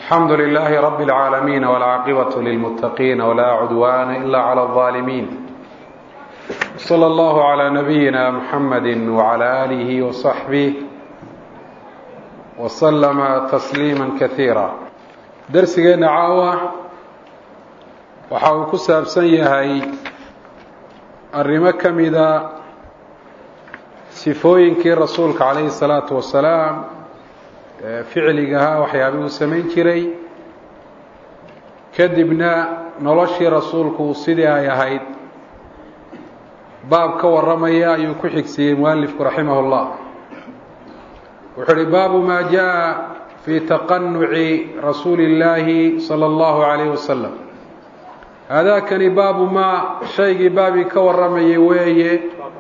الحمد لله رب العالمين والعاقبة للمتقين ولا عدوان إلا على الظالمين صلى الله على نبينا محمد وعلى آله وصحبه وسلم تسليما كثيرا درسgeena caawa waxa uu ku saabsan yahay arrimo ka mida sifooyinkii rasuulka calayhi الsalaatu wasalaam ficligahaa waxyaabih uu samayn jiray kadibna noloshii rasuulku sidii ay ahayd baab ka warramaya ayuu ku xigsiiyey mualifku raximah اllah wuxuu uhi baabu ma jaءa fi taqanuci rasuuli اllaahi salى اllahu عalayh wasalam haadaakani baabu ma shaygii baabii ka warramayay weeye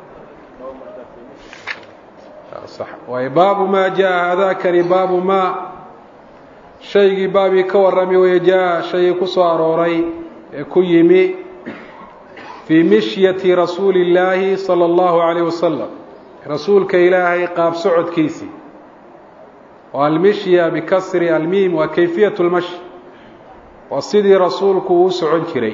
waay baabu ma jaa haadaakani baabu ma shaygii baabii ka warramay weye jaa shaygii ku soo arooray ee ku yimi fii mishyati rasuuli اllaahi salى اllahu عalayh wasalam rasuulka ilaahay qaab socodkiisii oo almishya bikasri almiim waa kayfiyat lmashi waa sidii rasuulku uu socon jiray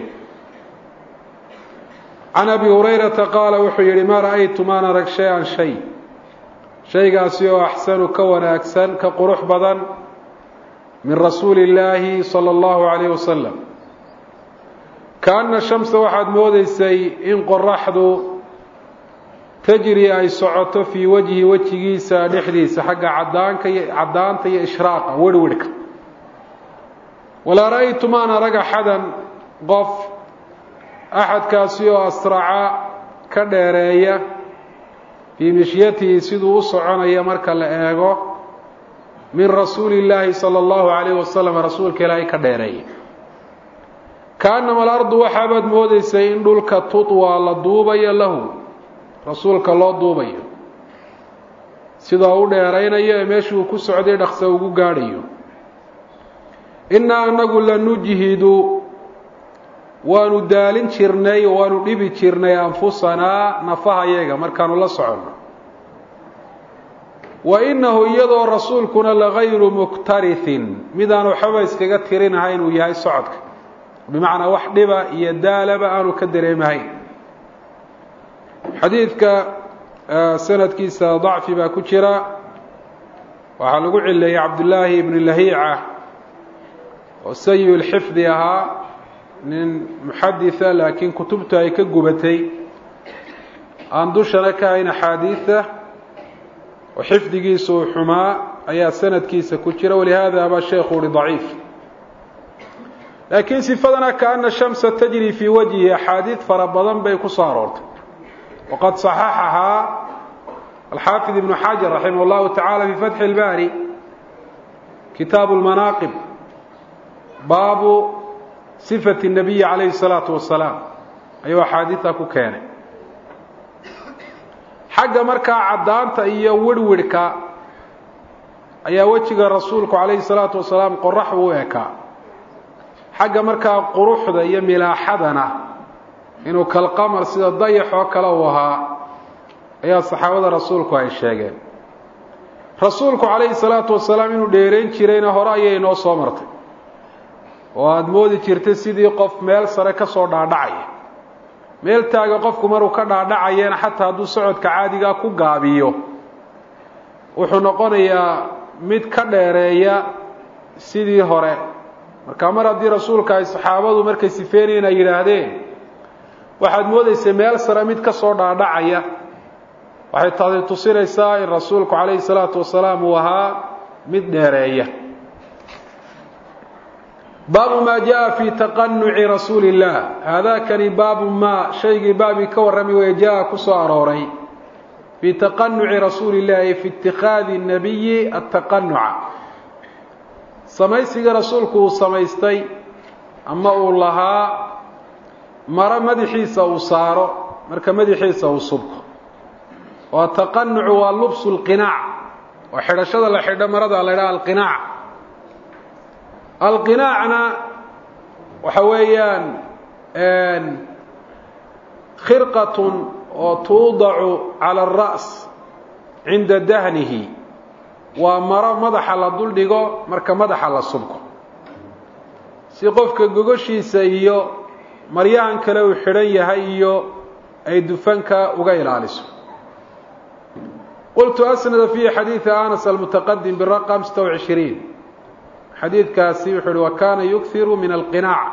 can abi hurayrata qaala wuxuu yihi maa ra'aytu maan arag shay-an shay shaygaasi oo axsanu ka wanaagsan ka qurux badan min rasuuli illaahi sala allahu calayh wasalam kaana shamsa waxaad moodeysay in qoraxdu tajri ay socoto fii wajhi wejigiisa dhexdiisa xagga cadaanka iyo caddaanta iyo ishraaqa werhwerhka walaa ra'aytu maan arag axadan qof axadkaasi oo asraca ka dheereeya fii mishyatihi siduu u soconaya marka la eego min rasuuli illaahi sala allahu calayh wasalam rasuulka ilaahay ka dheereeya kaanama alardu waxaabaad moodeysay in dhulka tutwaa la duubayo lahu rasuulka loo duubayo sidoo u dheeraynayo ee meeshuu ku socday dhaqsa ugu gaadhayo innaa anagu lanujhidu waanu daalin jirnay oo waanu dhibi jirnay anfusanaa nafahayaga markaanu la soconno wa innahu iyadoo rasuulkuna lagayru muktarihin midaanu waxbaba iskaga tirinahayn uu yahay socodka bimacnaa wax dhiba iyo daalaba aanu ka dareemahayn xadiidka sanadkiisa dacfi baa ku jira waxaa lagu cileeyey cabdullaahi ibni lahiica oo sayi lxifdi ahaa nin muxaditha laakiin kutubta ay ka gubatay aan dushana ka hayn axaadiida oo xifdigiisa uu xumaa ayaa sanadkiisa ku jira walihaada baa sheekhu uhi daciif laakiin sifadana kaana shamsa tajri fii wajhi axaadiid fara badan bay ku soo aroortay waqad صaxaxahaa alxaafid ibnu xajar raximah اllahu taعala fi fatxi اlbari kitaabu اlmanaaqib baabu sifati الnabiyi calayhi الsalaatu wasalaam ayuu axaadiidta ku keenay xagga markaa caddaanta iyo werhwerhka ayaa wejiga rasuulku calayhi الsalaatu wasalaam qorax u ekaa xagga markaa quruxda iyo milaaxadana inuu kalqamar sida dayax oo kale uu ahaa ayaa saxaabada rasuulku ay sheegeen rasuulku calayhi salaatu wasalaam inuu dheerayn jirayna hore ayay inoo soo martay oo aada moodi jirtay sidii qof meel sare ka soo dhaadhacaya meel taaga qofku maruu ka dhaadhacayana xataa hadduu socodka caadigaa ku gaabiyo wuxuu noqonayaa mid ka dheereeya sidii hore marka mar haddii rasuulka ay saxaabadu markay sifeynayeen ay yidhaahdeen waxaad moodeysay meel sare mid ka soo dhaadhacaya waxay taasi tusinaysaa in rasuulku calayhi salaatu wasalaam uu ahaa mid dheereeya baabu maa jaa fi taqanuci rasuuli illah haadaakani baabu maa shaygii baabii ka warramay weye jaa ku soo arooray fii taqanuci rasuuli illahi fi itikaadi nabiyi ataqanuca samaysiga rasuulku uu samaystay ama uu lahaa maro madaxiisa uu saaro marka madaxiisa uu subko oo taqanucu waa lubsu lqinaac oo xidhashada la xidho marada la ydhaha alqinaac alqinaacna waxa weeyaan khirqatun oo tuudacu cala alra's cinda dahnihi waa maro madaxa la duldhigo marka madaxa la subko si qofka gogoshiisa iyo maryahan kale uu xidhan yahay iyo ay dufanka uga ilaaliso qultu asnada fiihi xadiida anas almutaqadim biraqam sita wcishiriin xadiidkaasi wuxuu uhi wa kaana yughiru min alqinaac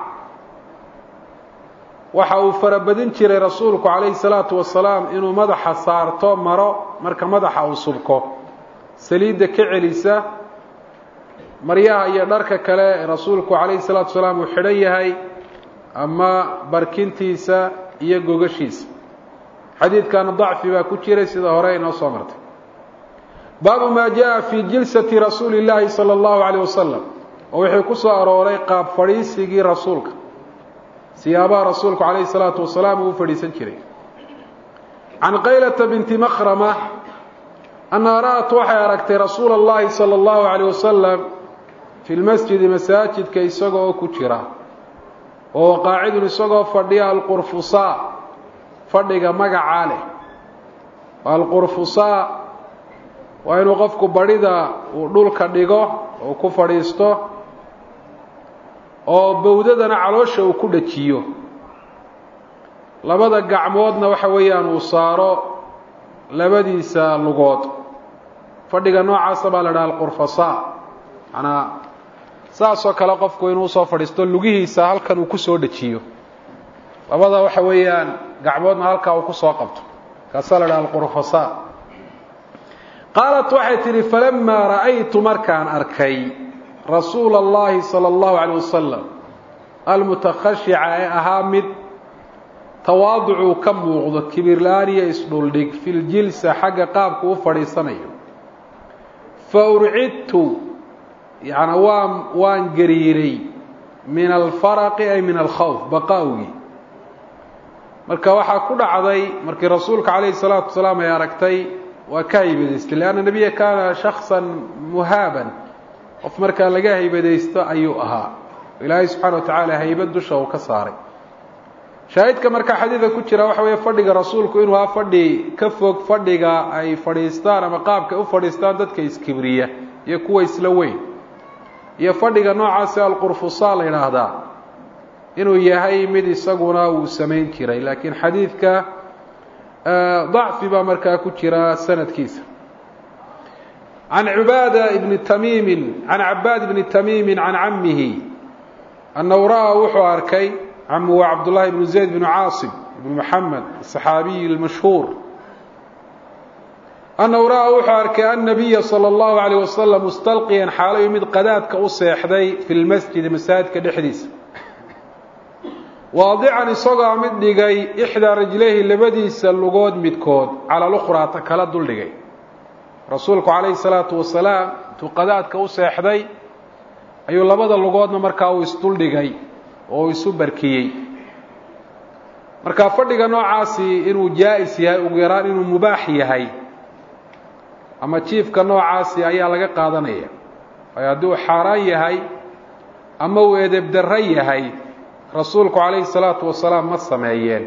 waxa uu farabadin jiray rasuulku calayhi salaatu wasalaam inuu madaxa saarto maro marka madaxa uu subko saliidda ka celisa maryaha iyo dharka kale rasuulku calayhi salaatu wasalaam uu xidhan yahay ama barkintiisa iyo gogashiisa xadiidkana dacfi baa ku jiray sida hore inoo soo martay baabu maa jaa fii jilsati rasuuli illaahi sala allahu calayh wasalam oo wixii ku soo arooray qaab fadhiisigii rasuulka siyaabaha rasuulku calayhi salaatu wasalaam uu u fadhiisan jiray can qaylata binti makhrama annaha ra'at waxay aragtay rasuula allahi sala allahu calayh wasalam fi lmasjidi masaajidka isaga oo ku jira oo qaacidun isagoo fadhiya alqurfusaa fadhiga magacaa leh alqurfusaa waa inuu qofku badhida uu dhulka dhigo oo ku fadhiisto oo bowdadana caloosha uu ku dhajiyo labada gacmoodna waxa weeyaan uu saaro labadiisa lugood fadhiga noocaasa baa la dhaha alqurfasaa manaa saasoo kale qofku inuu usoo fadhiisto lugihiisa halkan uu kusoo dhajiyo labada waxa weeyaan gacmoodna halkaa uu kusoo qabto kaasaa la dhaha alqurfasaa qaalat waxay tidhi falamaa ra'aytu markaan arkay rasuula allahi sala allahu calayh wasalam almutakhashica ee ahaa mid tawaaducuu ka muuqdo kibirla-aan iyo isdhuldhig fi ljilsa xagga qaabku u fadhiisanayo fa urcidtu yacnaa waan waan gariiray min alfaraqi ay min alkhawf baqaawgii marka waxaa ku dhacday markii rasuulka calayhi salaatu wasalaam ay aragtay waa ka haybadaystay leanna nebiya kaana shaksan muhaaban qof markaa laga haybadaysto ayuu ahaa ilaahay subxaana wa tacaala haybad dusha uu ka saaray shaahidka markaa xadiidka ku jira waxa weeye fadhiga rasuulku inuu ahaa fadhi ka fog fadhiga ay fadhiistaan ama qaabka u fadhiistaan dadka iskibriya iyo kuwa isla weyn iyo fadhiga noocaasi alqurfusaa la yidhaahdaa inuu yahay mid isaguna uu samayn jiray laakiin xadiidka dacfi baa markaa ku jira sanadkiisa can cibaada ibni tamiimin can cabaad ibni tamiimin can camihi annahu ra'aa wuxuu arkay camu waa cabdullahi ibnu zayd bnu caasim ibnu maxamed asaxaabiyi almashhuur annahu ra'aa wuxuu arkay annabiya sala allahu calayh wasalam mustalqiyan xaalayu mid qadaadka u seexday fi lmasjidi masaajidka dhexdiisa waadican isagoo mid dhigay ixdaa rajlayhi labadiisa lugood midkood cala lukhraa ta kala dul dhigay rasuulku calayhi salaatu wasalaam intuu qadaadka u seexday ayuu labada lugoodna markaa uu isduldhigay oo uu isu barkiyey marka fadhiga noocaasi inuu jaa-is yahay ugu yaraan inuu mubaax yahay ama jiifka noocaasi ayaa laga qaadanaya waayo haddii uu xaaraan yahay ama uu edebdarro yahay rasuulku calayhi salaatu wasalaam ma sameeyeen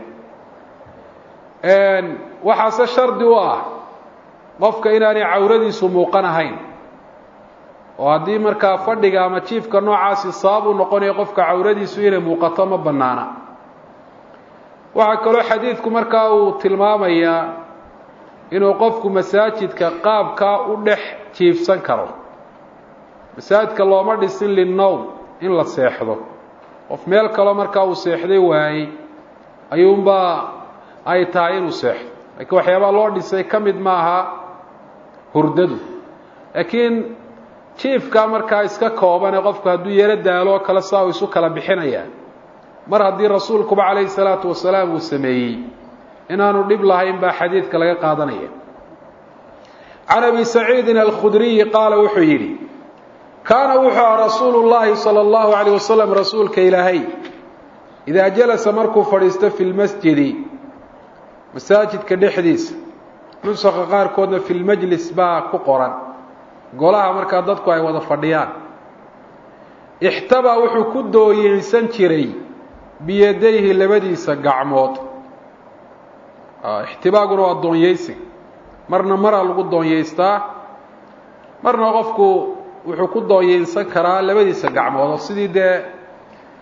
waxaase shardi u ah qofka inaanay cawradiisu muuqan ahayn oo haddii markaa fadhiga ama jiifka noocaasi sabab u noqonayo qofka cawradiisu inay muuqato ma bannaana waxaa kaloo xadiidku markaa uu tilmaamayaa inuu qofku masaajidka qaabkaa u dhex jiifsan karo masaajidka looma dhisin linnowm in la seexdo qof meel kaloo markaa uu seexday waayey ayuunbaa ay tahay inuu seexdo laakiin waxyaabaa loo dhisay ka mid maaha hurdadu laakiin jiifkaa markaa iska koobane qofku hadduu yaro daalo kale saa uu isu kala bixinayaa mar haddii rasuulkuba calayhi salaatu wasalaam uu sameeyey inaanu dhib lahayn baa xadiidka laga qaadanaya can abi saciidin alkhudriyi qaala wuxuu yidhi kaana wuxuu aha rasuulu llaahi sala allahu calayh wasalam rasuulka ilaahay idaa jalasa markuu fadhiisto fi lmasjidi masaajidka dhexdiisa nusakha qaarkoodna fi lmajlis baa ku qoran golaha markaa dadku ay wada fadhiyaan ixtabaa wuxuu ku dooyeysan jiray biyadayhi labadiisa gacmood ixtibaaguna waa doonyeysi marna maraa lagu doonyeystaa marna qofku wuxuu ku doonyeynsan karaa labadiisa gacmood oo sidii dee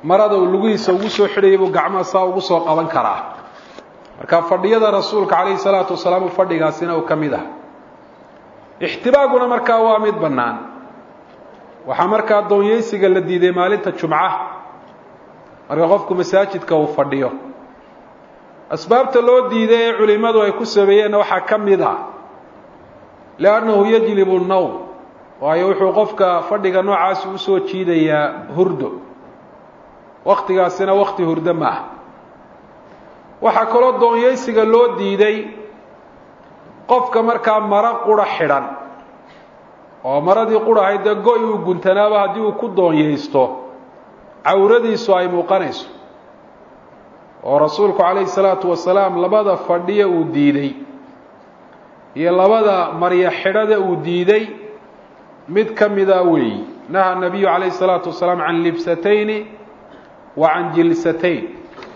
marada uu lugihiisa ugu soo xidhayay buu gacmaha saa ugu soo qaban karaa marka fadhiyada rasuulka calayhi salaatu wasalaam fadhigaasina uu ka mid ah ixtibaaguna markaa waa mid bannaan waxaa markaa doonyeysiga la diiday maalinta jumca marka qofku masaajidka uu fadhiyo asbaabta loo diiday ee culimmadu ay ku sameeyeenna waxaa ka mid a liannahu yajlibu nnowm waayo wuxuu qofka fadhiga noocaasi usoo jiidayaa hurdo waktigaasina wakti hurdo maaha waxaa kaloo doonyeysiga loo diiday qofka markaa maro qura xidhan oo maradii qurahayd dee go- uu guntanaaba haddii uu ku doonyeysto cawradiisu ay muuqanayso oo rasuulku calayhi salaatu wasalaam labada fadhiya uu diiday iyo labada maryo xidhada uu diiday mid ka mida weeyi naha nabiyu calayhi salaatu wasalaam can libsatayni wa can jilsatayn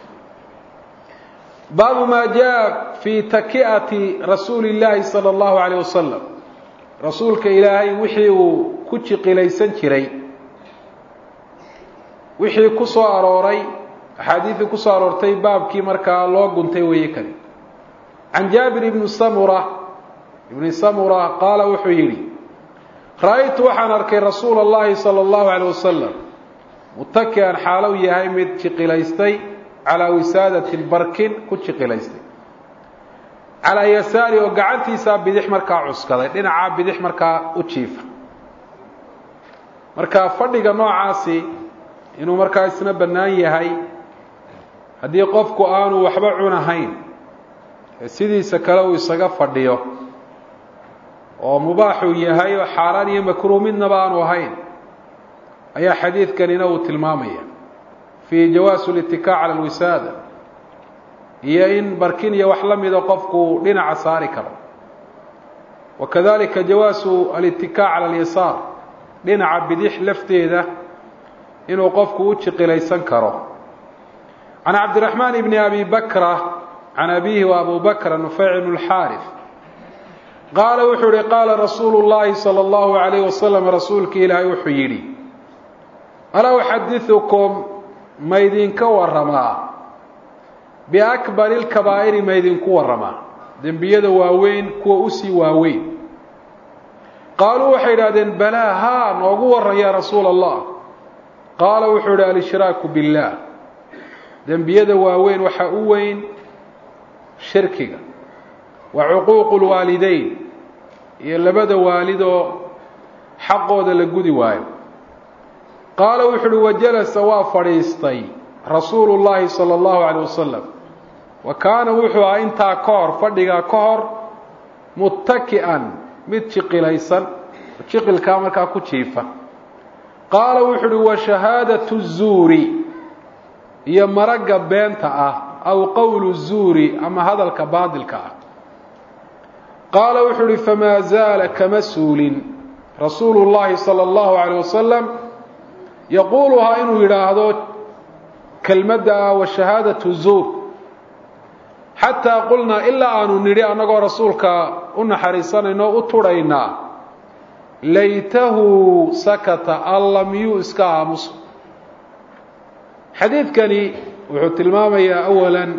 baabu maa jaa fii taki'ati rasuuli illaahi sala allahu alayh wasalam rasuulka ilaahay wixii uu ku jiqilaysan jiray wixii ku soo arooray axaadiidii ku soo aroortay baabkii markaa loo guntay weeye kani can jaabir ibni samura ibni samura qaala wuxuu yidhi ra-aytu waxaan arkay rasuula allahi sala allahu alayh wasalam mutaki'an xaalow yahay mid jiqilaystay calaa wisaadatin barkin ku jiqilaystay calaa yasaari oo gacantiisaa bidix markaa cuskaday dhinacaa bidix markaa u jiifa marka fadhiga noocaasi inuu markaa isna bannaan yahay haddii qofku aanu waxba cunahayn ee sidiisa kale uu isaga fadhiyo oo mubaaxuu yahay oo xaaraan iyo makruuh midnaba aanu ahayn ayaa xadiidkanina uu tilmaamaya fii jawaasu litikac cala alwisaada iyo in barkin iyo wax la mida qofku dhinaca saari karo wa kadalika jawaasu alitikac cala alyasaar dhinaca bidix lafteeda inuu qofku u jiqilaysan karo can cabdiraxmaan bni abi bakra can abihi wa abu bakra nufeyc bn اlxaarif qaala wuxuu yihi qaala rasuulu llahi salى اllahu alayh wasalam rasuulki ilaahay wuxuu yidhi alaa uxadiثukum maydinka waramaa biakbari اlkabaa'iri maydinku waramaa dembiyada waaweyn kuwa usii waaweyn qaaluu waxay idhahdeen balaa haa noogu waran ya rasuula allah qaala wuxuu ihi alshraaku biاllah dembiyada waaweyn waxaa u weyn shirkiga wa cuquuqu lwaalideyn iyo labada waalidoo xaqooda la gudi waayo qaala wuxu uhi wajalasa waa fadhiistay rasuulu llaahi sala allahu calayh wasalam wa kaana wuxuu ahaa intaa ka hor fadhigaa ka hor muttaki'an mid jiqilaysan jiqilkaa markaa ku jiifa qaala wuxu uhi wa shahaadatu zuuri iyo maragga beenta ah aw qowlu zuuri ama hadalka baadilka ah qaala wuxuu uhi famaa zaala kama suulin rasuulu llaahi sala allahu calayh wasalam yaquuluhaa inuu yidhaahdo kelmadda ah wa shahaadatu zuur xataa qulnaa ilaa aanu nidhi annagoo rasuulka u naxariisanayno u tudhaynaa laytahu sakata alla miyuu iska aamuso xadiidkani wuxuu tilmaamayaa awalan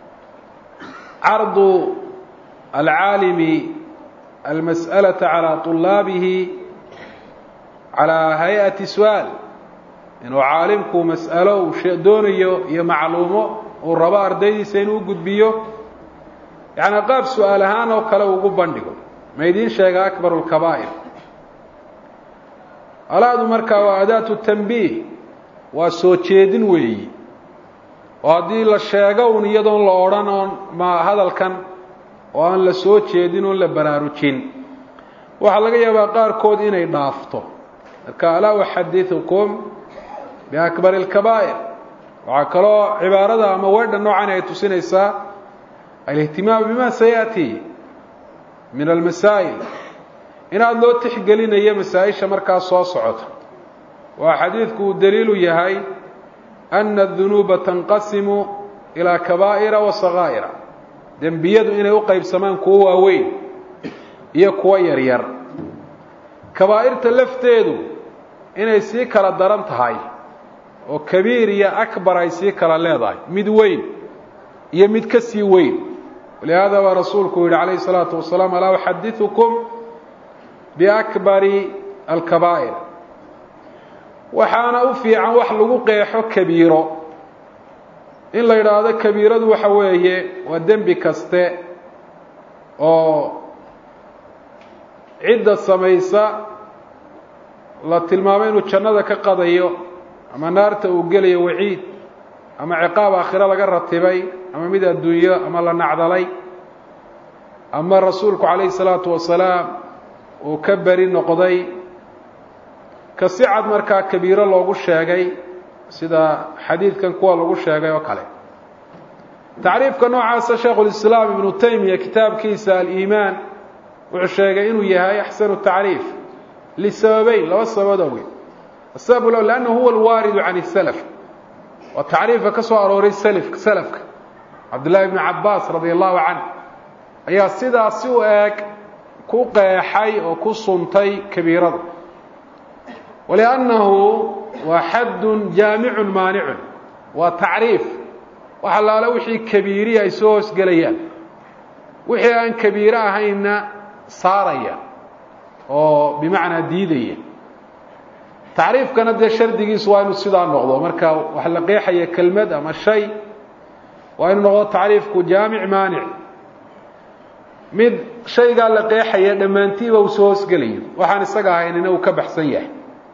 cardu alcaalimi almas'alata calaa طulaabihi calaa hay-ati su-aal inuu caalimku mas'alo uu doonayo iyo macluumo uu rabo ardaydiisa inuu gudbiyo yacni qaab su-aal ahaan oo kale ugu bandhigo ma idiin sheega akbaru lkabaa'ir alaadu markaa waa adaatu tanbiih waa soo jeedin weeyi oo haddii la sheego un iyadoon la odhan oon ma hadalkan oo aan la soo jeedin oon la baraarujin waxaa laga yaabaa qaarkood inay dhaafto marka alaa uxadiثukum biakbari اlkabaa'ir waxaa kaloo cibaarada ama weedha noocan ay tusinaysaa alihtimaam bima sayaأti min almasaa'il inaad loo tixgelinayo masaa-isha markaa soo socota waa xadiidku uu daliilu yahay ana adunuuba tanqasimu ilaa kabaa'ira wa sakaa'ira dembiyadu inay u qaybsamaan kuwo waaweyn iyo kuwo yaryar kabaa'irta lafteedu inay sii kala daran tahay oo kabiir iyo akbar ay sii kala leedahay mid weyn iyo mid ka sii weyn walihaada baa rasuulku yihi calayhi الsalaatu wasalaam alaa uxadiثukum biakbari alkabaa'ir waxaana u fiican wax lagu qeexo kabiiro in la yidhaahdo kabiiradu waxa weeye waa dembi kaste oo cidda samaysa la tilmaamo inuu jannada ka qadayo ama naarta uu gelayo waciid ama ciqaab aakhiro laga ratibay ama mid adduunyo ama la nacdalay ama rasuulku calayhi salaatu wasalaam uu ka beri noqday ka si cad markaa kabiiro loogu sheegay sida xadiidkan kuwa lagu sheegay oo kale tacriifka noocaasa shaekhulislaam ibnu taymiya kitaabkiisa aliimaan wuxuu sheegay inuu yahay axsanu tacriif lisababeyn laba sababood awgeed asabab l lannahu huwa alwaaridu can salaf waa tacriifka ka soo arooray slka salafka cabdullahi bnu cabaas radi allahu canh ayaa sidaasi u eeg ku qeexay oo ku suntay kabiirada waliannahu waa xaddun jaamicun maanicun waa tacriif wax allaale wixii kabiiri ay soo hoosgelayaan wixii aan kabiiro ahaynna saaraya oo bimacnaa diidaya tacriifkana dee shardigiisu waa inuu sidaa noqdo marka wax la qeexaya kelmad ama shay waa inuu noqdo tacriifku jaamic maanic mid shaygaa la qeexaya dhammaantiiba uu soo hoosgelayo waxaan isaga ahaynina uu ka baxsan yahay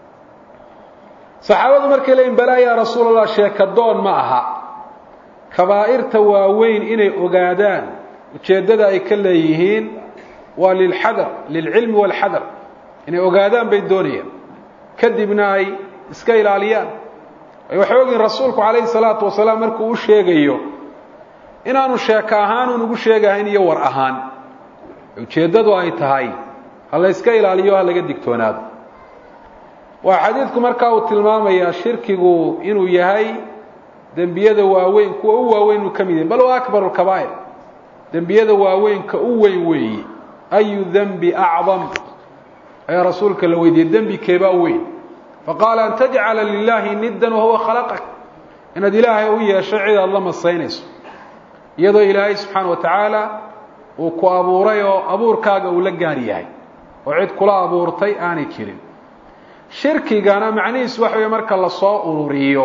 saxaabadu markay leeyiin balaa yaa rasuul allah sheekadoon ma aha kabaa'irta waaweyn inay ogaadaan ujeeddada ay ka leeyihiin waa lilxadar lilcilmi waalxadar inay ogaadaan bay doonayaan kadibna ay iska ilaaliyaan ay waxay ogyihin rasuulku calayhi salaatu wasalaam markuu u sheegayo inaanu sheeko ahaan un ugu sheegahayn iyo war ahaan ujeeddadu ay tahay ha la yska ilaaliyo ha laga digtoonaado waa xadiidku markaa uu tilmaamayaa shirkigu inuu yahay dembiyada waaweyn kuwa u waaweyn uu ka mid yahay bal waa akbar lkabaa'ir dembiyada waaweynka u weyn weeye ayu dembi acdam ayaa rasuulka la weydiiyey dembi keebaa u weyn faqaala an tajcala lilaahi niddan wahuwa khalaqak inaad ilaahay u yeesho cid aad la masaynayso iyadoo ilaahay subxaana wa tacaala uu ku abuuray oo abuurkaaga uu la gaar yahay oo cid kula abuurtay aanay jirin shirkigana macnihiisu waxa weeye marka lasoo ururiyo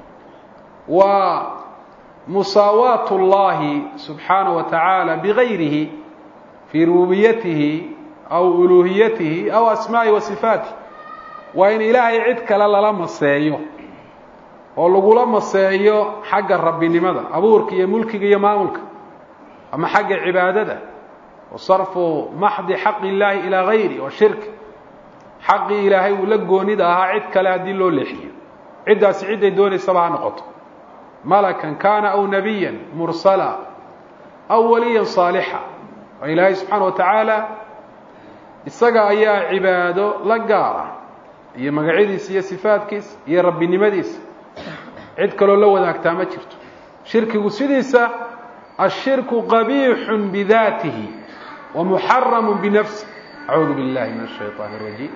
waa musaawaat اllahi subxaanaه wa tacaala bigayrihi fii rububiyatihi aw uluhiyatihi aw asmaa'i wa sifaatih waa in ilaahay cid kale lala maseeyo oo lagula maseeyo xagga rabbinimada abuurka iyo mulkiga iyo maamulka ama xagga cibaadada wa sarfu maxdi xaqi اllahi ilaa gayri wa shirk xaqii ilaahay uu la goonida ahaa cid kale haddii loo leexiyo ciddaasi cidday doonaysaba ha noqoto malakan kaana aw nabiya mursala aw waliya saalixa oo ilaahay subxaana wa tacaala isaga ayaa cibaado la gaara iyo magacyadiisa iyo sifaadkiisa iyo rabbinimadiisa cid kaloo la wadaagtaa ma jirto shirkigu sidiisa ashirku qabiixun bidaatihi wa muxaramu binafsi acuudu billahi min ashayطaan اrajiim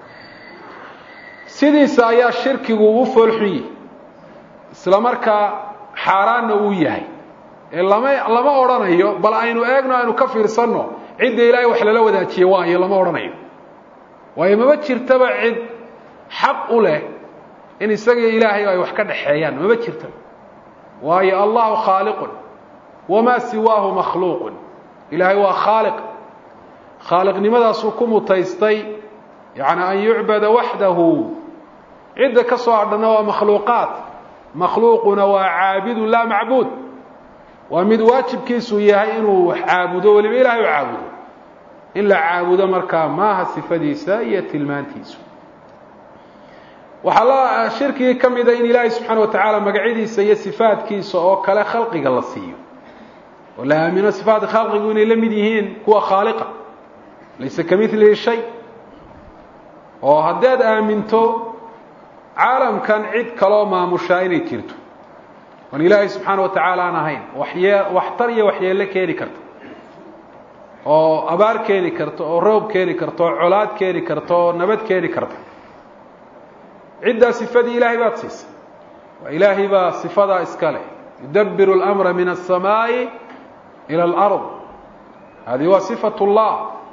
sidiisa ayaa shirkigu u foolxun yihi isla markaa xaaraanna uu yahay ee lama lama odhanayo bal aynu eegno aynu ka fiirsanno cidda ilaahay wax lala wadaajiye waayo lama odhanayo waayo mama jirtaba cid xaq u leh in isagiyo ilaahay ay wax ka dhaxeeyaan mama jirtaba waayo allahu khaaliqun wamaa siwaahu makhluuqun ilaahay waa khaaliq khaaliqnimadaasuu ku mutaystay yacni an yucbada waxdahu cidda ka soo hadhanna waa makhluuqaat makhluuquna waa caabidun laa macbuud waa mid waajibkiisu yahay inuu wax caabudo weliba ilahay u caabudo in la caabudo markaa maaha sifadiisa iyo tilmaantiisu waxaa la shirkigii ka mida in ilaahay subxaana wa tacaala magacyadiisa iyo sifaadkiisa oo kale khalqiga la siiyo oo la aamino sifaadka khalqigu inay la mid yihiin kuwa khaaliqa laysa ka milihi shay oo haddaad aaminto caalamkan cid kaloo maamushaa inay jirto oon ilaahay subxaana wa tacaala aan ahayn waxyee waxtar iyo waxyeello keeni karta oo abaar keeni karta oo roob keeni karta oo colaad keeni karta oo nabad keeni karta ciddaa sifadii ilaahay baad siisay waa ilaahay baa sifadaa iska leh yudabbiru اlamra min الsamaaءi ilى اlأrض hadi waa صifaة اllah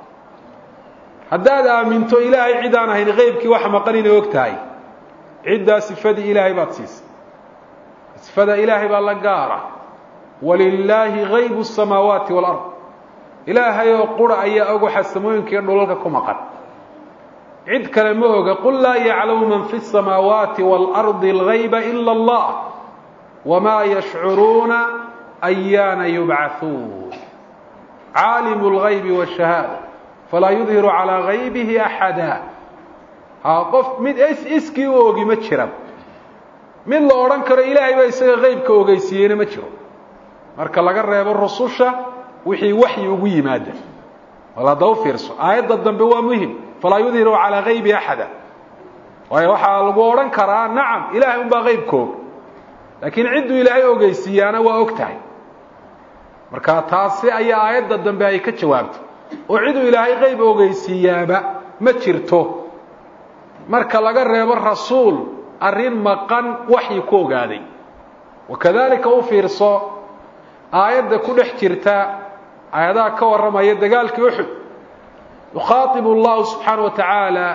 haddaad aaminto ilaahay cid aan ahayn qeybkii wax maqan inay og tahay ciddaa sifadii ilaahay baad siisay sifada ilaahay baa la gaara walilaahi gaybu الsamaawaati wاlأrض ilaahay oo qura ayaa og waxa samooyinka iyo dhulalka ku maqan cid kale ma oga qul laa yaclamu man fi الsamaawaati wاlأrضi اlgayba ila اllah wma yashcuruuna ayaana yubcaثuun caalimu اlgaybi wالshahaada falaa yudhiru calىa gaybihi axada ha qof mid iskii u ogi ma jira mid la odhan karo ilaahay baa isaga qeybka ogeysiiyeyna ma jiro marka laga reebo rususha wixii waxyi ugu yimaada wal hadda u fiirso aayadda dambe waa muhim falaa yudhiru calىa gaybi axada waayo waxaa lagu odhan karaa nacam ilahay un baa qeybka og laakiin cidduu ilaahay ogeysiiyaana waa og tahay marka taasi ayaa aayadda dambe ay ka jawaabtay oo ciduu ilaahay qeyb ogeysiiyaaba ma jirto marka laga reebo rasuul arrin maqan waxyi ku ogaaday wakadalika u fiirso aayadda ku dhex jirta aayadaha ka warramaya dagaalkii uxud yukhaatibu allahu subxaana wa tacaala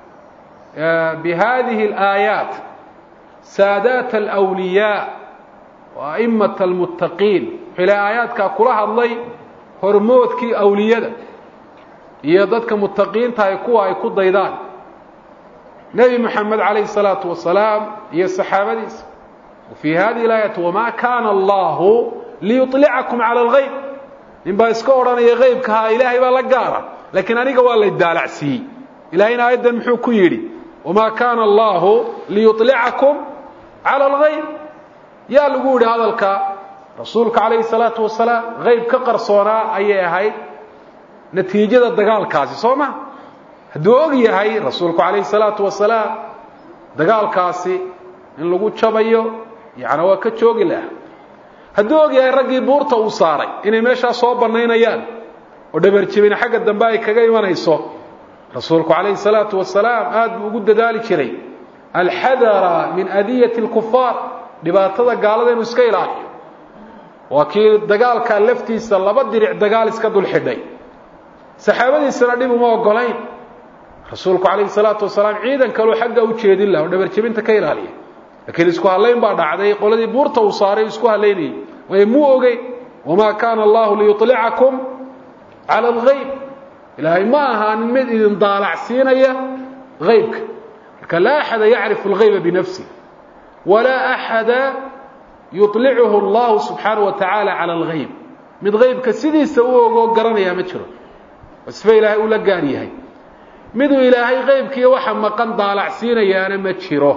bihadihi alaayaat saadaat alwliyaa wa a'immata almuttaqiin wuxuu ilahay aayaadkaa kula hadlay hormoodkii awliyada iyo dadka muttaqiinta ay kuwa ay ku daydaan nebi moxamed calayhi salaatu wasalaam iyo saxaabadiisa wa fii hadihi alaayati wamaa kaana allahu liyuطlicakum cala algayb nin baa iska odhanaya qeybkahaa ilaahay baa la gaara laakiin aniga waa lay daalacsiiyey ilahayna aayaddan muxuu ku yidhi wamaa kaana allahu liyuطlicakum cala algayb yaa lagu yidhi hadalka rasuulka calayhi salaatu wasalaam qeyb ka qarsoonaa ayay ahayd natiijada dagaalkaasi soo ma hadduu og yahay rasuulku calayhi salaatu wasalaam dagaalkaasi in lagu jabayo yacni waa ka joogi laha hadduu og yahay raggii buurta uu saaray inay meeshaa soo bannaynayaan oo dhabarjebina xagga dambe ay kaga imanayso rasuulku calayhi salaatu wasalaam aada buu ugu dadaali jiray alxadara min adiyati اlkufaar dhibaatada gaalada inuu iska ilaaliyo waa kii dagaalkaa laftiisa laba diric dagaal iska dul xidhay saxaabadiisana dhib uma ogolayn rasuulku calayhi salaatu wasalaam ciidan kaleu xagga u jeedin laha oo dhabarjebinta ka ilaaliya laakiin isku hadlayn baa dhacday qoladii buurta uu saaray isku hadlaynayay waayo muu ogeyn wamaa kaana allahu liyuطlicakum cala algayb ilaahay ma ahaanin mid idin daalacsiinaya haybka marka laa axada yacrifu algayba binafsih walaa axada yuطlicuhu allahu subxaanaه wa tacaala cala algayb mid haybka sidiisa u ogoo garanayaa ma jiro wasfe ilaahay uu la gaar yahay miduu ilaahay qaybkiiyo waxa maqan daalacsiinayaana ma jiro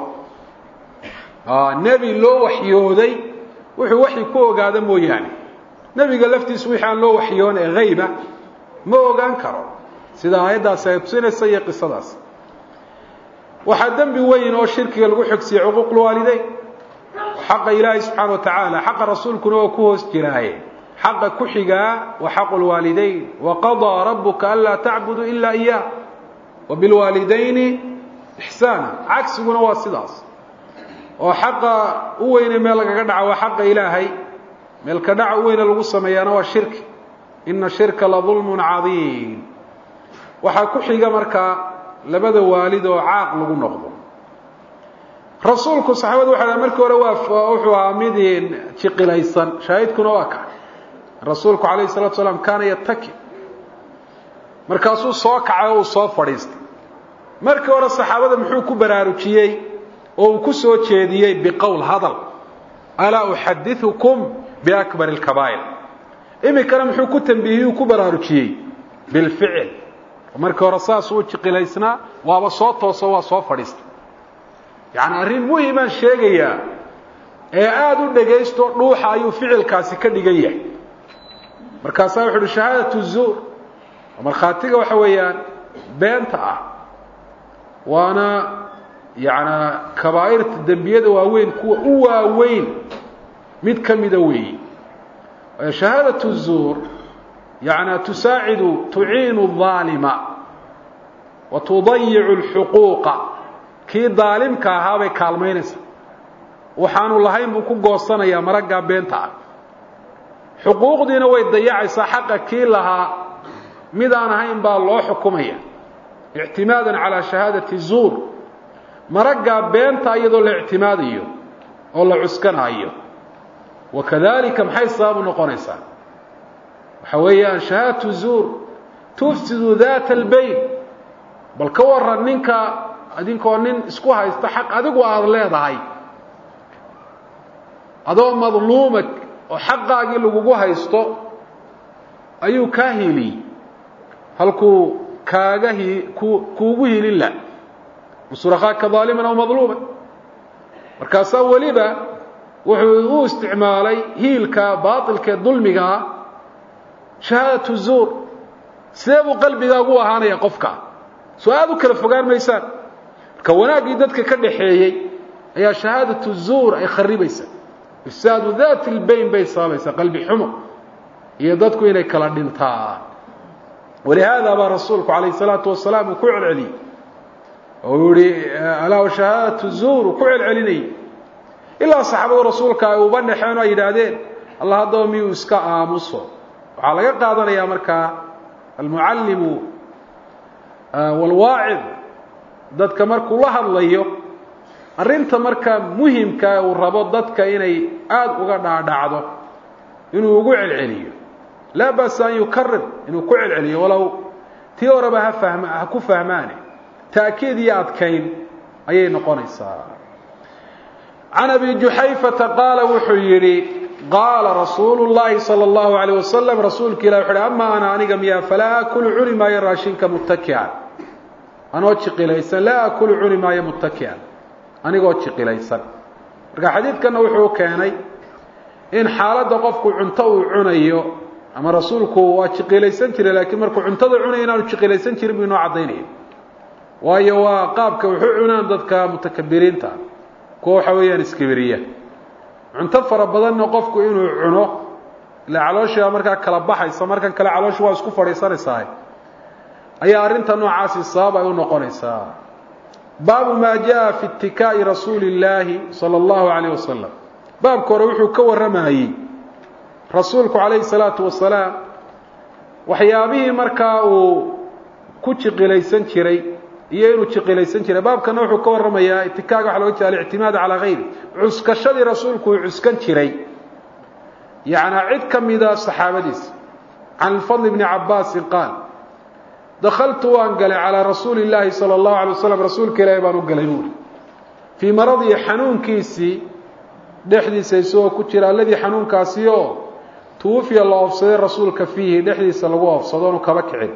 nebi loo waxyooday wuxuu waxyi ku ogaada mooyaane nebiga laftiisu wixii aan loo waxyoon ee hayba ma ogaan karo sida aayaddaasi ay tusinaysa iyo qisadaas waxaa dembi weyn oo shirkiga lagu xogsiye cuquuqulwaalideyn xaqa ilaahay subxaana wa tacaala xaqa rasuulkuna oo ku hoos jiraaye xaqa ku xigaa wa xaqu lwaalideyn waqadaa rabuka anlaa tacbudu ila iyah wa bilwaalidayni ixsaana cagsiguna waa sidaas oo xaqa u weyne meel lagaga dhaca waa xaqa ilaahay meelka dhaca u weyne lagu sameeyaana waa shirki ina shirka la dulmun cadiim waxaa ku xiga markaa labada waalid oo caaq lagu noqdo rasuulku saxaabadu waxa ha markii hore waa wuxuu ahaa mid jiqilaysan shaahidkuna waa ka rasuulku calayhi salatu salaam kaana yataki markaasuu soo kacay oo uu soo fadhiistay markii hore saxaabada muxuu ku baraarujiyey oo uu ku soo jeediyey biqowl hadal alaa uxadiثukum biakbar اlkabaa'ir iminkana muxuu ku tambiihiyey uu ku baraarujiyey bilficil markii hore saasuu jiqilaysnaa waaba soo tooso waa soo fadhiistay yacni arrin muhimaan sheegayaa ee aada u dhegaysto dhuuxa ayuu ficilkaasi ka dhigan yahay markaasaa wuxu uhi shahaadatu zuur markhaatiga waxa weeyaan beenta ah waana yacnaa kabaa'irta dembiyada waaweyn kuwa u waaweyn mid ka mida weeyi shahaadatu zuur yacnaa tusaacidu tuciinu الظaalima wa tudayicu اlxuquuqa kii daalimka ahaa bay kaalmaynaysaa waxaanu lahayn buu ku goosanayaa maraggaa beenta ah xuquuqdiina way dayacaysaa xaqa kii lahaa mid aan ahayn baa loo xukumaya ictimaadan calaa shahaadati zuur maraggaa beenta iyadoo la ictimaadayo oo la cuskanaayo wakadalika maxay sababu noqonaysaa waxa weeyaan shahaadatu zuur tufsidu daata albayn bal ka waran ninka adinkoo nin isku haysta xaq adigu aada leedahay adoo madluuma oo xaqaagii lagugu haysto ayuu kaa hiiliyey halkuu kaaga hi ku kuugu hiilin lah usurakaaka daaliman aw madluuman markaasaa weliba wuxuu u isticmaalay hiilka baailkee dulmigaa shahaadatu zuur sidee buu qalbigaagu ahaanaya qofka soo aada u kala fogaan maysaan marka wanaaggii dadka ka dhaxeeyey ayaa shahaadatu zuur ay kharibaysaa ifsaadu daati lbayn bay sababaysaa qalbi xumo iyo dadku inay kala dhintaan walihaada baa rasuulku calayh salaatu wasalaam uu ku celceliyey oo uu yihi alaa shahaadatu zuur uu ku celcelinayay ilaa saxaabadu rasuulka ay uba dhexeen oo ay yidhaahdeen allah haddaba miyuu iska aamuso waxaa laga qaadanayaa markaa almucallimu walwaacid dadka markuu la hadlayo arrinta markaa muhimka uu rabo dadka inay aada uga dhaadhacdo inuu ugu celceliyo laa ba'sa an yukarir inuu ku celceliyo walow tii horeba ha fahma ha ku fahmaane ta'kiid iyo adkayn ayay noqonaysaa can abi juxayfata qaala wuxuu yidhi qaala rasuulu llaahi sala allahu alayh wasalam rasuulka ilah wuxu uhi ama ana aniga miyaa falaa akulu cuni maayo raashinka muttaki'an anoo jiqilaysan laa akulu cuni maayo muttaki'an anigoo jiqilaysan marka xadiidkanna wuxuu keenay in xaaladda qofku cunto uu cunayo ama rasuulku waa jiqilaysan jiray laakiin markuu cuntada cunayo inaanu jiqilaysan jirin buu inoo caddaynaya waayo waa qaabka wuxuu cunaan dadka mutakabiriinta kuwa waxa weeyaan iskibiriya cunto fara badanna qofku inuu cuno ila calooshiibaa markaa kala baxaysa markan kale calooshi waa isku fadhiisanaysaa ayaa arrinta noocaasi sabab ay u noqonaysaa baabu maa jaa fi itikaa'i rasuuli illaahi sala allahu calayh wasalam baabka hore wuxuu ka warramayey rasuulku calayhi salaatu wasalaam waxyaabihii markaa uu ku jiqilaysan jiray iyo inuu jiqilaysan jiray baabkana wuxuu ka warramayaa itikaaga waxa loga jeeda alictimaad calaa hayri cuskashadii rasuulku uu cuskan jiray yacnaa cid ka mida saxaabadiisa can alfadl bni cabaasin qaal dakaltu waan galay calaa rasuuli illaahi sala allahu alay wasalam rasuulka ilaahi baan u galay buuri fii maradii xanuunkiisii dhexdiisa isagoo ku jira alladii xanuunkaasi oo tuwafiya la oofsaday rasuulka fiihi dhexdiisa lagu oofsado onu kaba kicin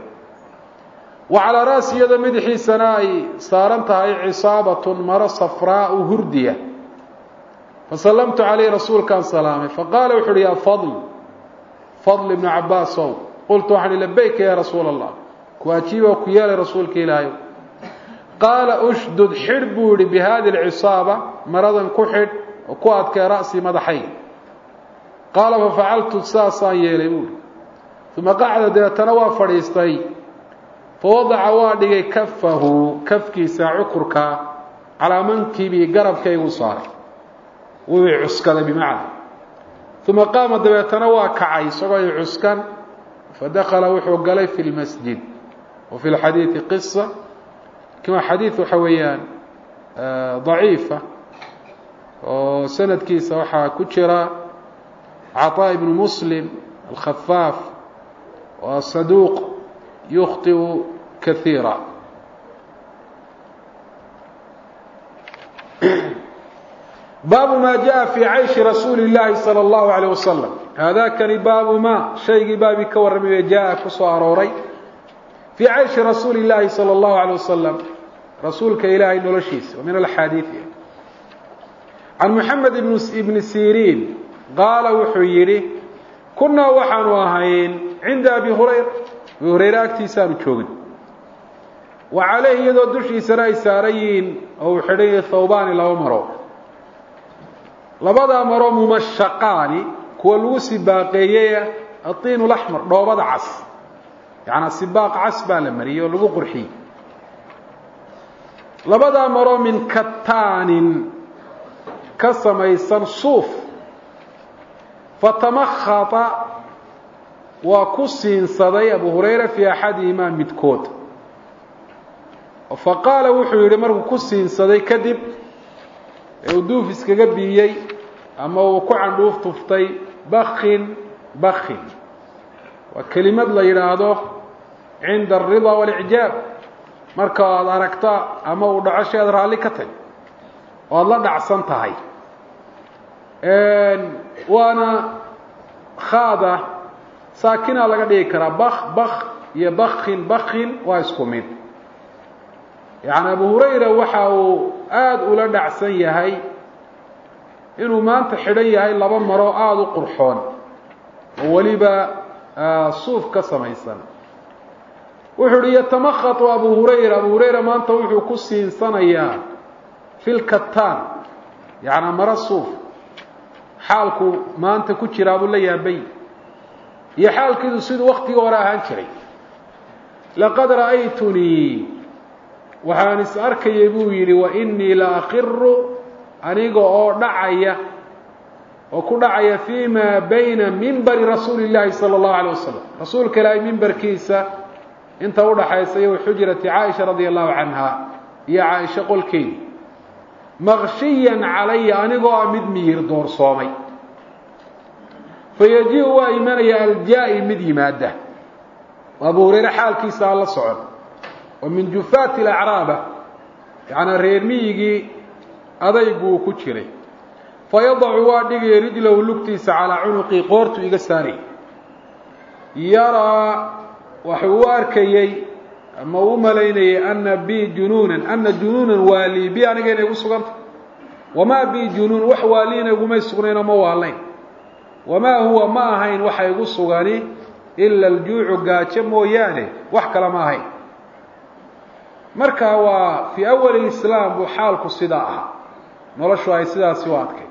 wa calaa ra'si iyadoo madaxiisana ay saaran tahay cisaabatun maro safraau hurdiya fasallamtu calayhi rasuulkaan salaamay faqaala wuxu uhi yaa fadl fadl ibnu cabaasow qultu waxaan ihi labayka yaa rasuula allah kuwaajiiba ku yeelay rasuulka ilaahay qaala ushdud xidh buu yihi bi hadi alcisaaba maradan ku xidh oo ku adkee ra'sii madaxay qaala fafacaltu saasaan yeelay buuhi uma qacda deetana waa fadhiistay fawadaca waa dhigay kafahu kafkiisa cukurka calaa mankibii garabkaygu saaray wuu i cuskaday bimacna uma qaama dabeetana waa kacay isagoo i cuskan fadakala wuxuu galay fi lmasjid wa fi lxadiidi qisa kima xadiid waxa weeyaan daciifa oo sanadkiisa waxaa ku jira caطaa ibnu muslim alkhafaaf waa saduuq yukhطiu kaiira baabu ma jaءa fii cayshi rasuuli اllahi salى اllahu عalيه wasalam haadakani baabu ma shaygii baabii ka warramaye jaa ku soo arooray fii cayshi rasuuli اllahi salى اllahu عalيه wasalam rasuulka ilaahay noloshiisa wa min alxaadiiثi can moxamed ibni siriin qaala wuxuu yidhi kunnaa waxaanu ahayn cinda abi hurayra abi hurayre agtiisaanu joogin wa caleyhi iyadoo dushiisana ay saaran yihiin oo uu xidhan yahay thawbaani laba maro labadaa maro mumashaqaani kuwa lagu sibaaqeeyey atiin laxmar dhoobada cas yacanaa sibaaq cas baa la mariyey oo lagu qurxiyey labadaa maro min kataanin ka samaysan suuf fatamakhata waa ku siinsaday abu hurayra fii axadihimaa midkood fa qaala wuxuu yidhi markuu ku siinsaday kadib ee uu duuf iskaga biiyey ama uu ku candhuuf tuftay bakin bakin waa kelimad la yidhaahdo cinda alridaa waاlicjaab marka aad aragta ama uu dhaco shay aad raalli ka tag oo aada la dhacsan tahay waana khaada saakinaa laga dhigi karaa bak bak iyo bakin bakin waa isku mid yacni abu hurayra waxa uu aada ula dhacsan yahay inuu maanta xidhan yahay laba maro aada u qurxoon oo weliba suuf ka samaysan wuxuu uhi yatamakatu abu hurayra abu hurayra maanta wuxuu ku siinsanayaa fi lkataan yacnaa maro suuf xaalku maanta ku jiraa buu la yaabay iyo xaalkiidu siduu waktigii hore ahaan jiray laqad ra'aytunii waxaan is arkayay buu yidhi wa inii la akiru aniga oo dhacaya oo ku dhacaya fii ma bayna mimbari rasuuli llaahi sala allahu alay wasalam rasuulka ilaahay mimbarkiisa inta udhaxaysa iyo xujrati caaisha radia allahu canha iyo caaisha qolkeedi maqshiyan calaya anigoo ah mid miyir doorsoomay fayaji-u waa imanaya aljaa-i mid yimaada abu hurayre xaalkiisa aan la socon oo min jufaati alacraaba yacnaa reer miyigii adayguu ku jiray fayadacu waa dhigaya rijlahu lugtiisa calaa cunuqii qoortu iga saaray yaraa waxuu u arkayey ama u malaynayay ana bi junuunan ana junuunan waali bi aniga inay gu sugantah wamaa bi junuun wax waaliina igumay sugnaynoo ma waalayn wamaa huwa ma ahayn waxa igu sugani ila aljuucu gaajo mooyaane wax kale ma ahayn marka waa fii awali lislaam buu xaalku sidaa ahaa noloshu ay sidaasi u adkay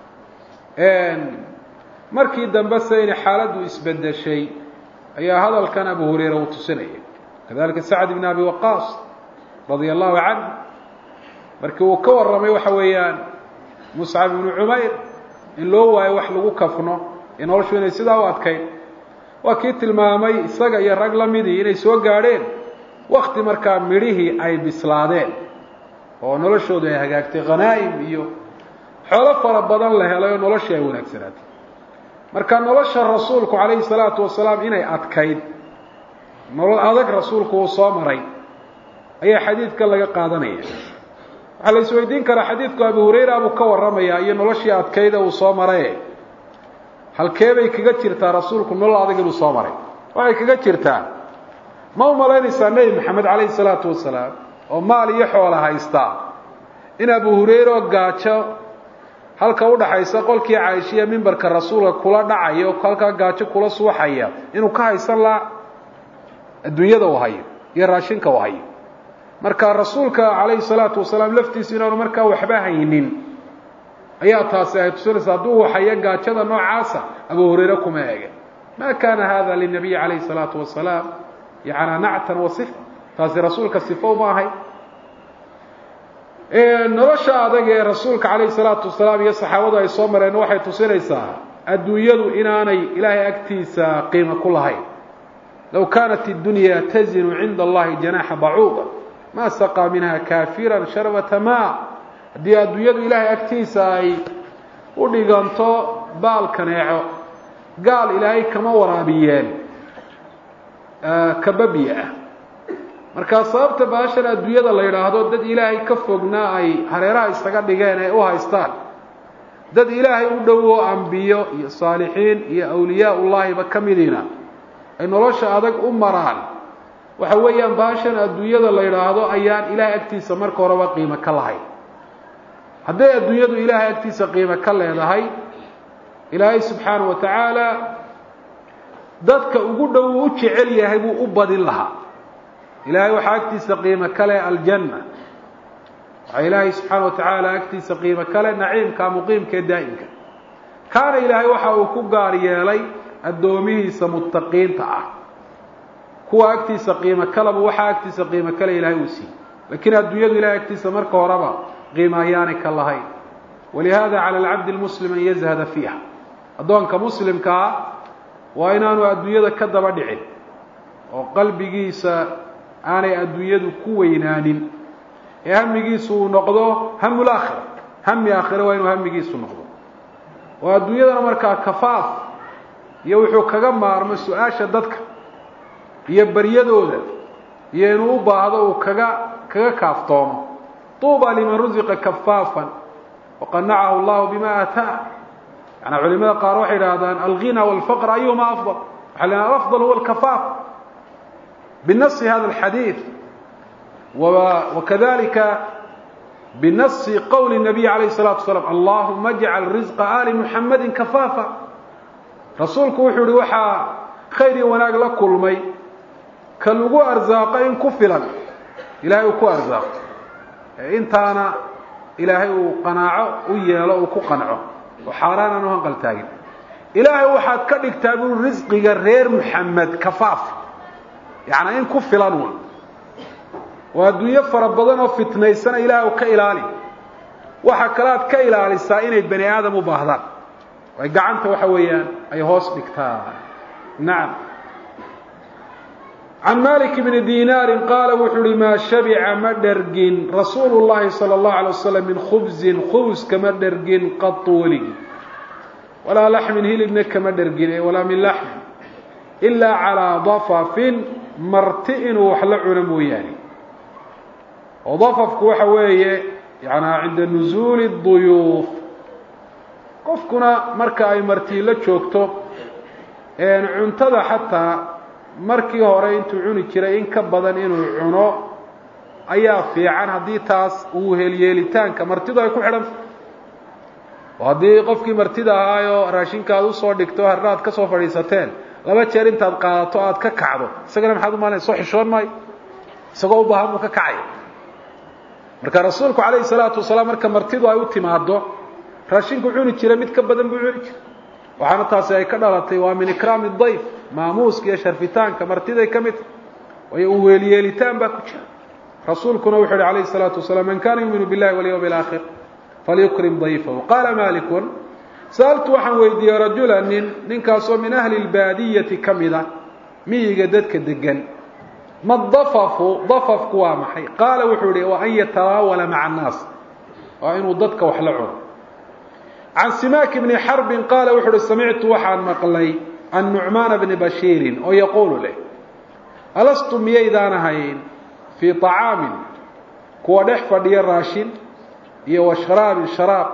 markii dambe se inay xaaladdu isbedeshay ayaa hadalkan abu hurayra uu tusinaya kadalika sacd ibn abi waqaas radia allahu canh markii uu ka warramay waxa weeyaan muscab ibnu cumayr in loo waayo wax lagu kafno ee noloshu inay sidaa u adkayd waa kii tilmaamay isaga iyo rag la midii inay soo gaadheen wakti markaa midhihii ay bislaadeen oo noloshoodu ay hagaagtay khanaa'im iyo xoolo fara badan la helay oo noloshii ay wanaagsanaatay marka nolosha rasuulku calayhi salaatu wasalaam inay adkayd nolol adag rasuulku uu soo maray ayaa xadiidka laga qaadanaya waxaa la isweydiin karaa xadiidku abu hurayra buu ka warramayaa iyo noloshii adkayda uu soo maraye halkeebay kaga jirtaa rasuulku nolol adag inuu soo maray waxay kaga jirtaa ma u malaynaysaa nebi maxamed calayhi salaatu wasalaam oo maal iyo xoola haystaa in abu hurayre oo gaajo halka udhaxaysa qolkii caaishiya mimbarka rasuulka kula dhacaya oo halkaa gaajo kula suuxaya inuu ka haysan laa adduunyada uu hayo iyo raashinka uu hayo marka rasuulka calayhi salaatu wasalaam laftiisu inaanu markaa waxba haynin ayaa taasi ay tusinaysa hadduu hayo gaajada noocaasa abu hurayre kuma ege ma kana hada linabiyi calayhi salaatu wasalaam yacnaa nactan wa sifa taasi rasuulka sifa uma ahay nolosha adag ee rasuulka calayhi salaatu wasalaam iyo saxaabadu ay soo mareen waxay tusinaysaa adduunyadu inaanay ilaahay agtiisa qiimo ku lahayn low kaanat اdunya tazinu cinda allahi janaxa bacuuda ma saqaa minha kaafira sharbata ma haddii adduunyadu ilaahay agtiisa ay u dhiganto baal kaneeco gaal ilaahay kama waraabiyeen kababiya ah markaa sababta baashan adduunyada la yidhaahdo dad ilaahay ka fognaa ay hareeraha isaga dhigeen ee u haystaan dad ilaahay u dhowo ambiyo iyo saalixiin iyo awliyaa ullaahiba ka midiina ay nolosha adag u maraan waxa weeyaan baashan adduunyada la yidhaahdo ayaan ilaahay agtiisa marka horeba qiimo ka lahayn hadday adduunyadu ilaahay agtiisa qiimo ka leedahay ilaahay subxaana wa tacaala dadka ugu dhow u jecel yahay buu u badin lahaa ilaahay waxaa agtiisa qiimo kale aljanna waxaa ilaahay subxaana wa tacaala agtiisa qiimo kale naciimka muqiimka ee daa'imka kaana ilaahay waxa uu ku gaar yeelay addoomihiisa muttaqiinta ah kuwa agtiisa qiimo kaleba waxaa agtiisa qiimo kale ilaahay uu siiyey laakiin adduunyadu ilahay agtiisa marka horeba qiimo ayaanay ka lahayn walihada cala alcabdi lmuslim an yazhada fiiha addoonka muslimkaa waa inaanu adduunyada ka daba dhicin oo qalbigiisa aanay adduunyadu ku weynaanin ee hamigiisu uu noqdo hamu laakhira hami aakhire waa inuu hamigiisu noqdo oo adduunyadana markaa kafaaf iyo wuxuu kaga maarmo su-aasha dadka iyo baryadooda iyo inuu u baahdo uu kaga kaga kaaftoomo tuuba liman rusiqa kafaafan waqanacahu allahu bima aataa yani culimada qaar waxay idhaahdaan alghina walfaqr ayuhuma afdal waxaa la afdal huwa alkafaaf binasi hada alxadiid wakadalika binasi qowli nabiy alayh الsalatu wasalaam allahuma ajcal rizqa ali muxamadi kafaafa rasuulku wuxuu yihi waxaa khayr iyo wanaag la kulmay ka lagu arsaaqo in ku filan ilahay uu ku arsaaqo intaana ilaahay uu qanaaco u yeelo uu ku qanco oo xaaraan aan u hanqal taagin ilaahay waxaad ka dhigtaa buu risqiga reer muxamed kafaaf yacnaa in ku filan wa oo adduunyo fara badan oo fitnaysana ilaah ka ilaali waxa kale aad ka ilaalisaa inay bani aadam u baahdaan ay gacanta waxa weeyaan ay hoos dhigtaa nacam can malik bni dinaari qaala wuxuu uhi maa shabica ma dhergin rasuulu llahi salى اllahu alay wasalam min khubzin khubs kama dhergin qatu weligii walaa laxmin hilibna kama dhergin walaa min laxmin ilaa calaa dafafin marti inuu wax la cuno mooyaane oo dafafku waxa weeye yanaa cinda nusuuli duyuuf qofkuna marka ay martii la joogto cuntada xataa markii hore intuu cuni jiray in ka badan inuu cuno ayaa fiican haddii taas uu helyeelitaanka martidu ay ku xidhanta oo haddii qofkii martida ahaayo raashinka aad usoo dhigto harna aad ka soo fadhiisateen laba jeer intaad qaadato aad ka kacdo isagana maxaad umalanay soo xishoon maayo isagoo u baahan buu ka kacaya marka rasuulku calayhi salaatu wasalaam marka martidu ay u timaado raashinku cuni jira mid ka badan buu cuni jira waxaana taasi ay ka dhalatay waa min ikraami dayf maamuuska iyo sharfitaanka martiday ka mid waayo u weelyeelitaan baa ku jira rasuulkuna wuxu uhi alayhi الsalaatu wasalaam man kana yuuminu biاllahi walyawmi اlaakhir falyukrim dayfahu qaala malikun sa'altu waxaan weydiiyey rajula nin ninkaasoo min ahli اlbaadiyati ka mida miyiga dadka degan ma dafafu dafafku waa maxay qaala wuxuu ihi wa an yataraawala maca annaas waa inuu dadka wax la cuno can simaak bni xarbin qaala wuxu uhi samictu waxaan maqlay can nucmaana bni bashiirin oo yaquulu leh alastu miyaydaan ahayn fii طacaamin kuwa dhex fadhiya raashin iyo wa sharaabin sharaab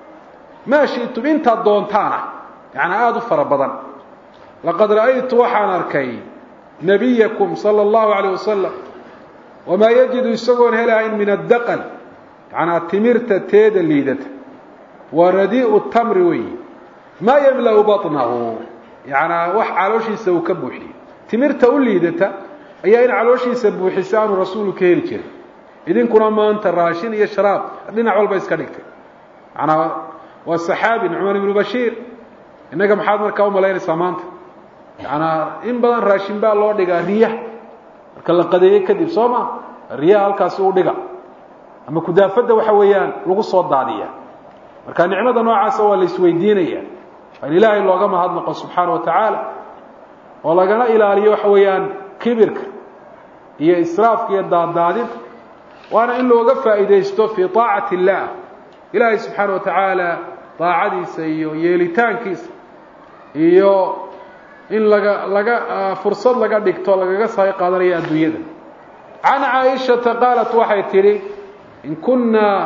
maa shi'tum intaad doontaana yacnaa aada u fara badan laqad ra'aytu waxaan arkay nebiyakum sala allahu calayh wasalam wamaa yajidu isagoon helahayn min addaqal yacnaa timirta teeda liidata waa radii'u tamri weyi maa yamla'u baطnahu yacnaa wax calooshiisa uu ka buuxiyo timirta u liidata ayaa in calooshiisa buuxisa aanu rasuulu ka heli jirin idinkuna maanta raashin iyo sharaab dhinac walba iska dhigtay manaa waa saxaabi nucmaan ibnu bashiir innaga maxaad markaa umalaynaysaa maanta yanaa in badan raashin baa loo dhigaa riya marka la qadeeye kadib soo ma riyaha halkaasi u dhiga ama kudaafadda waxa weeyaan lagu soo daadiya marka nicmada noocaasa waa la isweydiinaya waa in ilaahay looga mahadnaqo subxaana wa tacaala oo lagana ilaaliyo waxa weeyaan kibirka iyo israafka iyo daaddaadinta waana in looga faa'iidaysto fii طaacati اllah ilaahay subxaana wa tacaala daacadiisa iyo yeelitaankiisa iyo in laga laga fursad laga dhigto lagaga sahay qaadanayo adduunyada can caaishata qaalat waxay tidhi in kunaa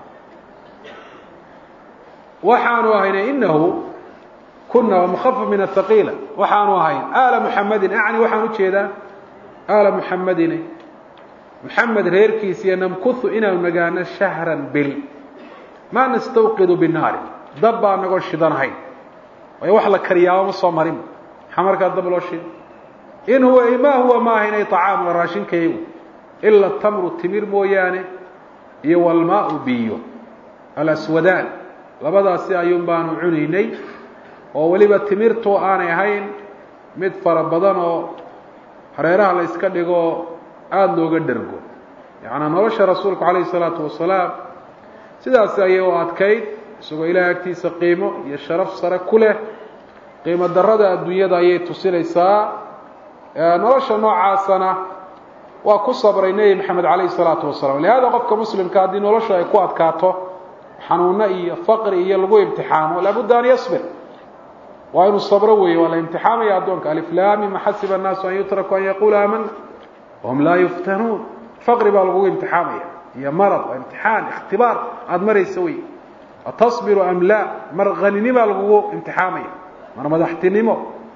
waxaanu ahayna inahu kuna waa mukafaf min athaqiila waxaanu ahayn aala muxamadin acni waxaan ujeedaa aala muxamadine muxamed reerkiisiiyo namkuhu inaanu nagaano shahran bil maa nastawqidu binaari dab baa nagoo shidanahayn waayo wax la kariyaaba ma soo marin maxaa markaa dab loo shida in huwa ma huwa ma ahayn ay طacaam waa raashinkaygu ila tamru timir mooyaane iyo walmaau biyo alaswadaan labadaasi ayuun baanu cunaynay oo weliba timirtu aanay ahayn mid fara badan oo hareeraha la iska dhigo aada looga dhergo yacnaa nolosha rasuulku calayhi isalaatu wasalaam sidaasi ayay u adkayd isagoo ilahay agtiisa qiimo iyo sharaf sare ku leh qiimo darada adduunyada ayay tusinaysaa nolosha noocaasana waa ku sabray nebi maxamed calayhi salaatu wasalaam lihaada qofka muslimka haddii noloshu ay ku adkaato xanuuno iyo faqri iyo lagu imtixaamo laabudda an yasbir waa inuu sabro weeye waa la imtixaamaya addoonka aliflaami ma xasiba annaasu an yutraku an yaquula aamana wahum laa yuftanuun faqri baa lagugu imtixaamaya iyo marad waa imtixaan ikhtibaar aada maraysa wey atasbiru am laa mar haninimaa lagugu imtixaamaya mar madaxtinimo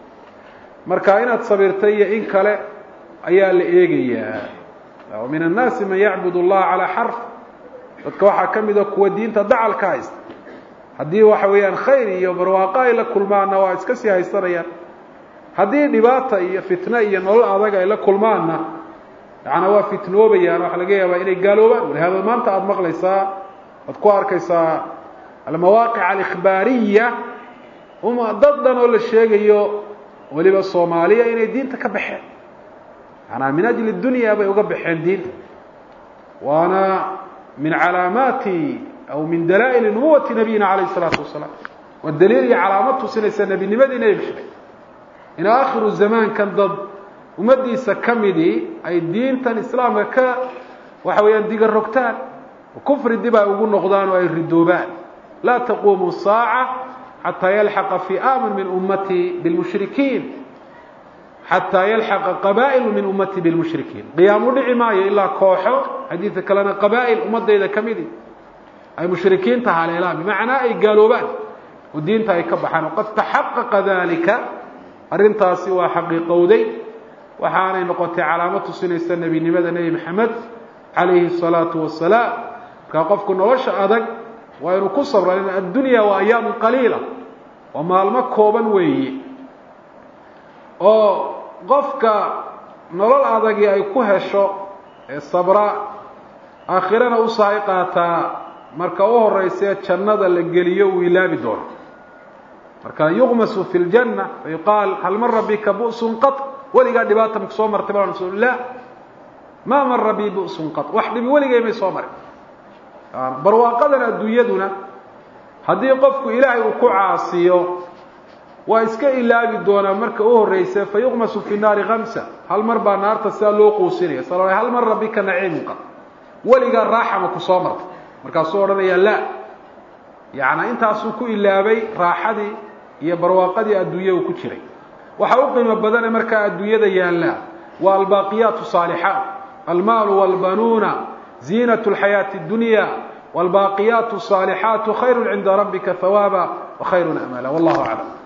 marka inaad sabirtay iyo in kale ayaa la eegayaa min annaasi man yacbud allaha calaa xarf dadka waxaa ka mida kuwa diinta dacal ka haysta haddii waxa weeyaan khayr iyo barwaaqo ay la kulmaanna waa iska sii haysanayaan haddii dhibaata iyo fitno iyo nolol adag ay la kulmaanna yaana waa fitnoobayaan waxa laga yaabaa inay gaaloobaan walihaada maanta aada maqlaysaa waad ku arkaysaa almawaaqic alikhbaariya uma dad dhan oo la sheegayo weliba soomaaliya inay diinta ka baxeen maanaa min ajli dunya bay uga baxeen diinta waana min calaamaati aw min dalaa'ili nubuwati nabiyina calayh isalaatu wasalaam waa daliil iyo calaamad tusinaysa nebinimadii nebi maxamed in aakhiru zamaankan dad ummaddiisa ka midii ay diintan islaamka ka waxa weeyaan diga rogtaan kufri dib ay ugu noqdaan oo ay ridoobaan laa taquumu saaca xataa yalxaqa fi'aamun min ummatii bilmushrikiin xataa yalxaqa qabaa'ilu min ummatii bilmushrikiin qiyaamu dhici maayo ilaa kooxo xadiidka kalena qabaa'il ummadayda ka midi ay mushrikiinta haleelaan bimacnaa ay gaaloobaan oo diinta ay ka baxaan waqad taxaqaqa dalika arrintaasi waa xaqiiqowday waxaanay noqotay calaamad tusinaysa nebinimada nebi maxamed calayhi الsalaatu wasalaam markaa qofku nolosha adag waa inuu ku sabra addunya waa ayaamu qaliila waa maalmo kooban weeye oo qofka nolol adagii ay ku hesho ee sabra aakhirana u sahay qaataa marka u horeysee jannada la geliyo uu ilaabi doono marka yuqmasu fi ljanna fayuqaal hal mara bika bu'sun qat weligaa dhibaata maku soo martay baa rasul lah maa mara bi bu'sun qat wax dhibi weligay may soo marin barwaaqadan adduunyaduna haddii qofku ilaahay uu ku caasiyo waa iska ilaabi doonaa marka u horeysa fayuqmasu fi naari kamsa hal mar baa naarta sidaa loo quusinaya sal hal mara bika naciimun qat weligaa raaxa maku soo martay markaasuu odhanaya la yaani intaasuu ku ilaabay raaxadii iyo barwaaqadii adduunya uu ku jiray waxa u qiimo badane markaa adduunyada yaallaa waa albaaqiyaat saalixaat almaalu walbanuuna ziinat lxayaati اdunya wاlbaaqiyaat الصaalixaat khayru cinda rabbika hawaaba وkhayru amala wallahu aclam